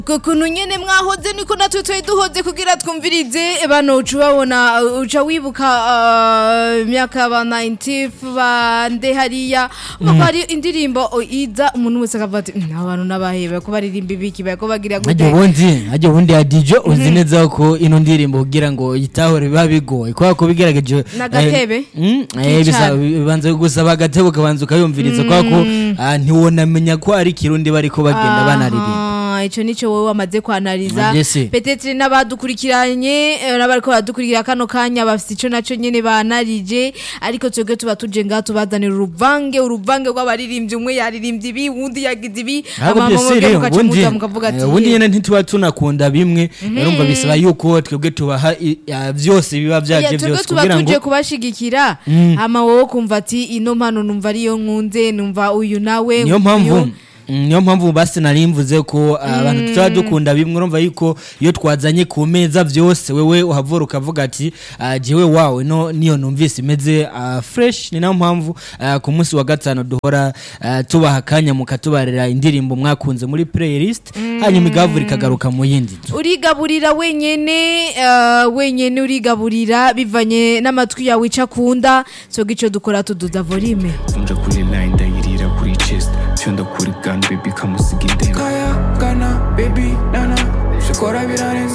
kuntu nyene mwahoze niko natwe twari duhoze kugira twumvirize bano uca ubabona uca wibuka uh, imyaka ba 90 bande hariya ubwo hari indirimbo o, iza umuntu wese akavuga ati "Mm, aba bantu n'abahebe ko baririmba ibiki bariko bagira hajya gute ubundi hajya ubundi ya DJ uzi neza ko ino ndirimbo kugira ngo yitahure biba bigoye kubera ko bigerageje N'agatebe? eh, mm, eh, bisa- bibanza gusaba agatebe ukabanza ukayumviriza kubera ko ah, ntiwonamenya ko ari ikirundi bariko bagenda banaririmba Ah, ico nico wowe wamaze kwanariza Yes. petetre n'abadukurikiranye eh, n'abariko baradukurikira kano kanya bafite ico naco nyene banarije ariko twebwe tuba tuje ngaha tubazanira uruvange uruvange rw'abaririmbyi umwe yaririmbye ibi uwundi yagize ibi ahubwo hama byose mwebwe rero mugaca ubundi muza mukavuga ati eh, ubundi nyene ntituba tunakunda bimwe urumva bisaba yuko twebwe tubaha i- ah, byose biba Oya, vyaje twebwe byose tuba kugira ngo tuje kubashigikira hama wowe kumva ati ino mpano numva ariyo nkunze numva uyu nawe niyo uyu. mpamvu Mm, niyo mpamvu basi nari mvuze ko ah, abantu tutaba dukunda bimwe urumva yuko iyo twazanye ku meza byose wewe uhavura ukavuga ati ah, jewe wawe no niyo numvise imeze ah, fresh ni nayo mpamvu ah, ku munsi wa gatanu duhora ah, tubaha akanya mukatubarira indirimbo mwakunze muri playlist hanyuma igavura ikagaruka mu yindi nzu. urigaburira wenyene uh, wenyene urigaburira bivanye n'amatwi yawe ico akunda soga ico dukora tuduza volume vunja kuri line ndayirira kuri chest fyonda kuri gun baby kamusiga indembe kaya kana baby nana shikora birarenze